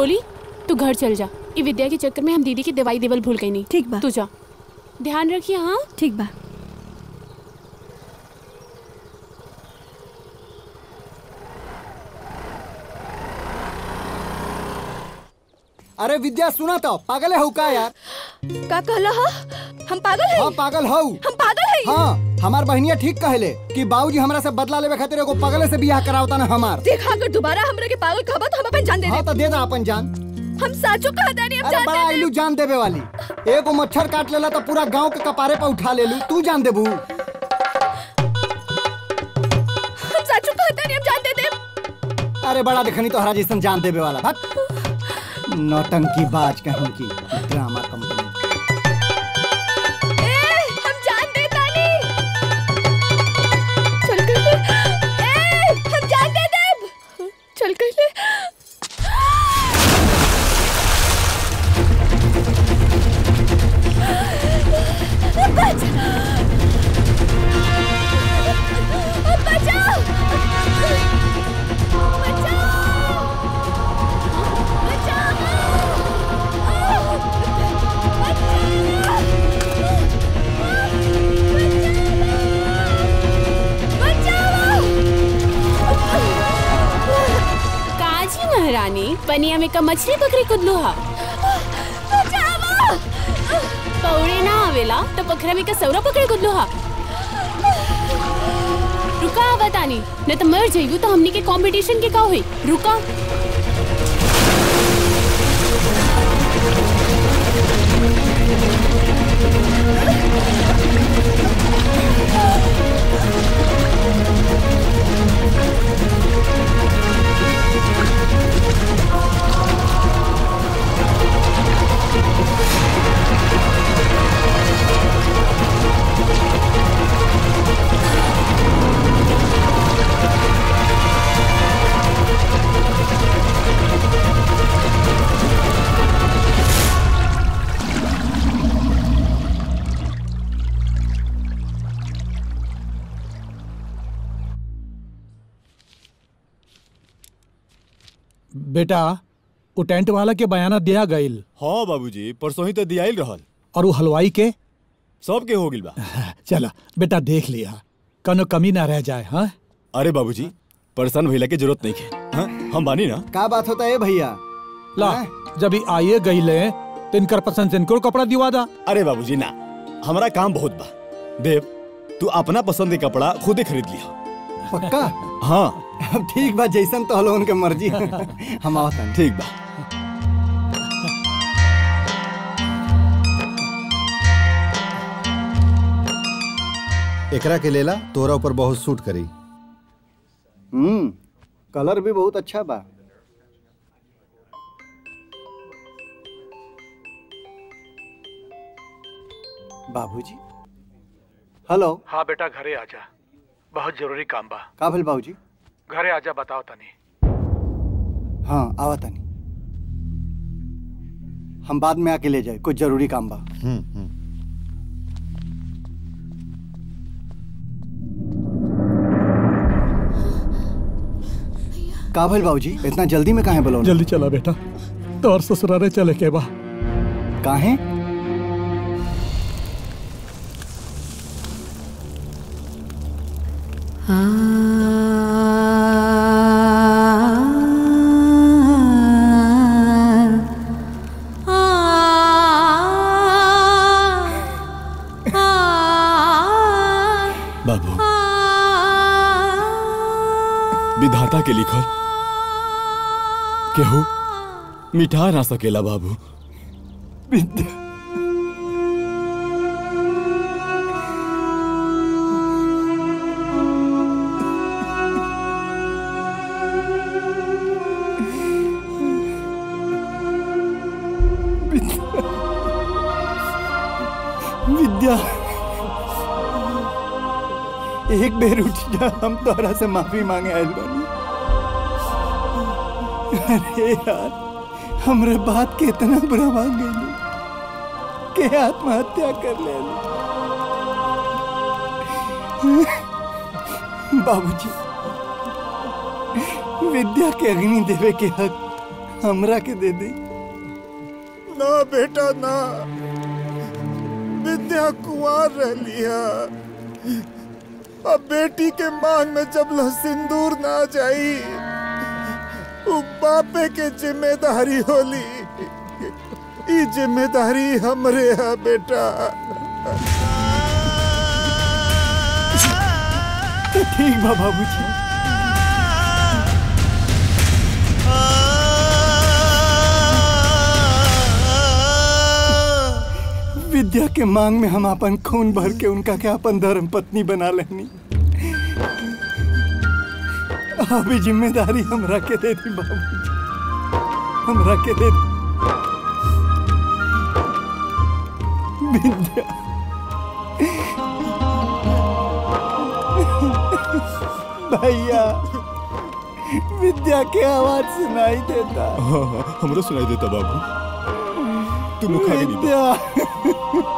रोली तू घर चल जा ई विद्या के चक्कर में हम दीदी की दवाई देवल भूल गई नहीं ठीक बा तू जा ध्यान रखिए हाँ ठीक बा अरे विद्या सुना तो पागल है का यार का कहला हा हम पागल है हाँ पागल हऊ हम पागल है हाँ हमार बहनिया ठीक कहले कि बाबूजी हमरा से बदला लेवे खातिर एगो पगले से बियाह करावता ना हमार देखा अगर दोबारा हमरा के पागल कहबा तो हम अपन जान दे हाँ दे तो दे दा अपन जान हम साचो कहता नहीं हम अरे जान बड़ा दे आइलू जान देवे वाली एगो मच्छर काट लेला तो पूरा गांव के कपारे पे उठा लेलू तू जान देबू हम साचो कहता नहीं हम जान दे दे अरे बड़ा देखनी तो हरा जैसन जान देवे वाला भट नौटंकी बाज कहीं की ड्रामा कंपनी ए हम जान दे तानी चल कर ए हम जान दे दे चल कर ले बच बचाओ काजी महारानी पनिया में का मछली पकड़ी कुदलू हा पौड़े ना आवेला तो पखरा में का सौरा पकड़े कुदलू हा रुका बतानी न तो मर जाइबू तो हमनी के कंपटीशन के का होई रुका बेटा वो टेंट वाला के बयाना दिया गईल हाँ बाबूजी परसों ही तो दियाइल रहल और वो हलवाई के सबके हो गिल बा चला बेटा देख लिया कनो कमी ना रह जाए हाँ अरे बाबूजी परेशान भइला के जरूरत नहीं है हाँ? हम बानी ना का बात होता है भैया ला जब ही आइए गईले तो इनकर पसंद से इनको कपड़ा दिवा दा अरे बाबूजी ना हमारा काम बहुत बा देव तू अपना पसंद के कपड़ा खुद ही खरीद लिया पक्का हाँ अब ठीक बा जैसन तो हलो उनके मर्जी हम आवतन ठीक बा एकरा के लेला तोरा ऊपर बहुत सूट करी हम्म कलर भी बहुत अच्छा बा बाबूजी हेलो हाँ बेटा घरे आजा बहुत जरूरी काम बा का भेल बाबूजी घरे आजा बताओ तनी हाँ आवा तनी हम बाद में आके ले जाए कुछ जरूरी काम बा का भेल बाबूजी इतना जल्दी में काहे बोलो जल्दी चला बेटा तोर ससुरारे चले के बा काहे बाबू विधाता के लिखल केहू मिठा ना सकेला बाबू विद्या एक बेर उठ जा हम तोहरा से माफी मांगे आयल बानी अरे यार हमरे बात के इतना बुरा भाग गई के आत्महत्या कर ले बाबूजी विद्या के अग्नि देवे के हक हमरा के दे दी ना बेटा ना विद्या कुंवर रलिया अब बेटी के मांग में जब ला सिंदूर ना जाई उ बापे के जिम्मेदारी होली ई जिम्मेदारी हमरे है बेटा तो ठीक बा बाबूजी विद्या के मांग में हम अपन खून भर के उनका के अपन धर्म पत्नी बना लेनी अभी जिम्मेदारी हमरा के दे दी बाबूजी हमरा के दे दी विद्या भैया विद्या के आवाज सुनाई देता हाँ हाँ हमरो सुनाई देता बाबू तू मुख आगे नहीं बढ़। विद्या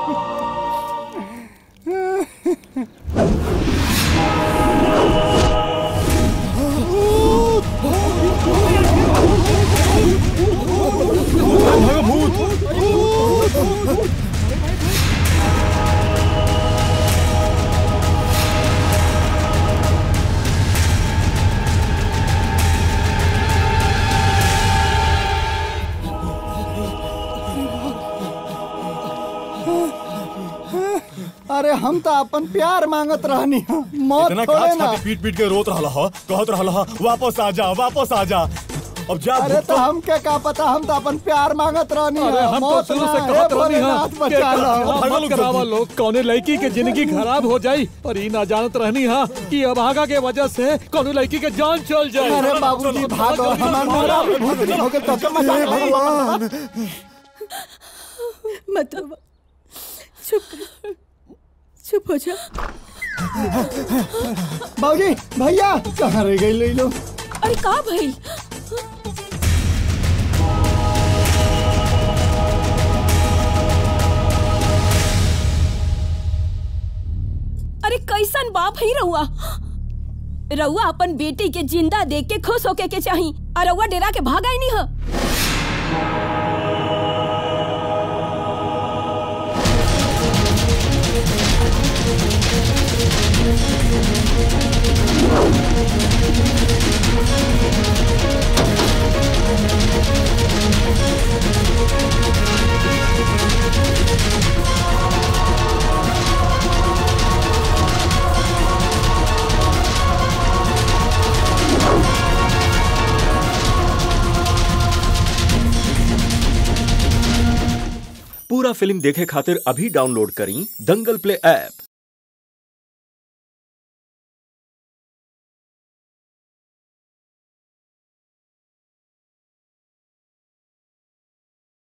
अरे हम तो अपन प्यार मांगत रहनी हा मौत इतना थोड़े काच ना खाते पीट पीट के रोत रहा हा कहत रहा हा वापस आ जा वापस आ जा अब जा अरे तो हम के का पता हम तो अपन प्यार मांगत रहनी अरे हा हम तो मौत शुरू ना, से हे कहत रहनी भोलेनाथ हा बचा लो भागा मत लोग करावा जल्दी। लोग कौने लड़की के जिंदगी खराब हो जाई और ई ना जानत रहनी हा कि अभागा के वजह से कौने लड़की के जान चल जाए अरे बाबूजी भागो हमार मोरा भी भूतनी हो गइल तो के मजा हे भगवान मत आवा। चुप चुप हो जा बाबूजी भैया कहाँ रह गई ले लो अरे का भइल अरे कैसन बाप ही रहुआ रहुआ अपन बेटी के जिंदा देख के खुश होके के चाही और रहुआ डेरा के भागा ही नहीं ह पूरा फिल्म देखे खातिर अभी डाउनलोड करी दंगल प्ले ऐप